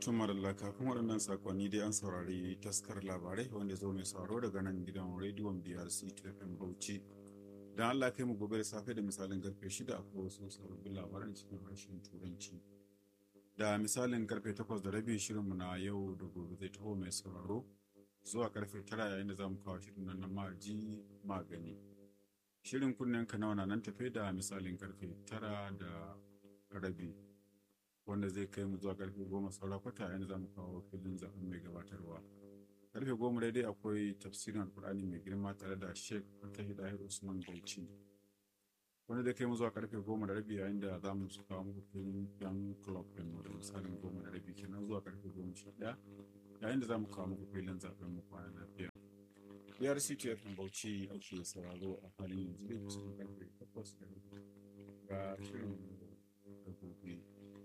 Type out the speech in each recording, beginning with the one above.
Tumar kafin waɗannan sakonni dai an saurari taskar labarai wanda zo mai sauraro daga nan gidan rediyon BRC TFM Bauchi. Don Allah kai mu gobe da safe da misalin karfe shida akwai wasu sababbin labaran cikin harshen Turanci. Da misalin karfe takwas da rabi shirinmu na yau da gobe zai taho mai sauraro zuwa karfe tara yayin da za mu kawo shirin nan na maji magani. Shirin kunnen ka nawa na nan tafe da misalin karfe tara da rabi. wanda zai kai mu zuwa karfe goma saura kwata yayin za mu kawo filin zaɓen mai gabatarwa karfe goma daidai akwai tafsirin alkur'ani mai girma tare da sheikh fatahi dahir usman bauchi wanda zai kai mu zuwa karfe goma da rabi yayin da za mu kawo muku filin yan club ɗin mu da misalin goma da rabi kenan zuwa karfe goma sha ɗaya yayin da za mu kawo muku filin zaɓen mu kwana lafiya biyar ctf bauchi ake sauraro a halin yanzu dai kusan karfe takwas da rabi ga shirin da gobe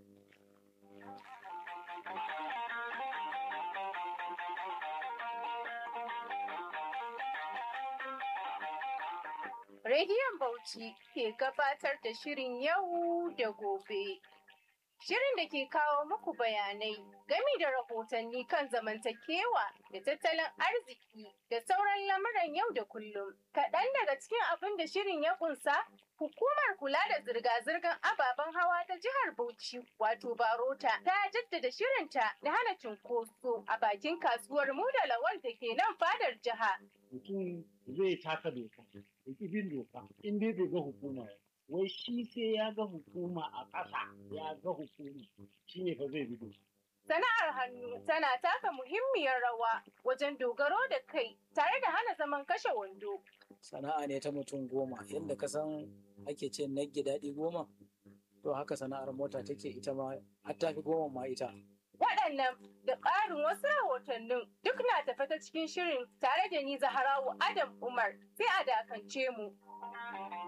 Rediyon Bauchi ke gabatar da shirin yau da gobe. Shirin da ke kawo muku bayanai gami da rahotanni kan zamantakewa da tattalin arziki da sauran lamuran yau da kullum. Kaɗan daga cikin abin da shirin ya ƙunsa, hukumar kula da zirga-zirgar ababen hawa ta jihar Bauchi wato Barota ta jaddada shirinta da hana cunkoso a bakin kasuwar Muda Lawal da ke nan fadar jiha. Mutum zai taka doka, ya ƙi bin doka, in dai bai ga hukuma ba. wai shi sai ya ga hukuma a ƙasa ya ga hukuma shi ne fa zai bi doka. Sana'ar hannu tana taka muhimmiyar rawa wajen dogaro da kai tare da hana zaman kashe wando. Sana'a ne ta mutum goma yadda ka san ake ce nagge daɗi goma to haka sana'ar mota take ita ma har ta fi goma ma ita. Waɗannan da ƙarin wasu rahotannin duk na tafe ta cikin shirin tare da ni Zaharawu Adam Umar sai a dakance mu.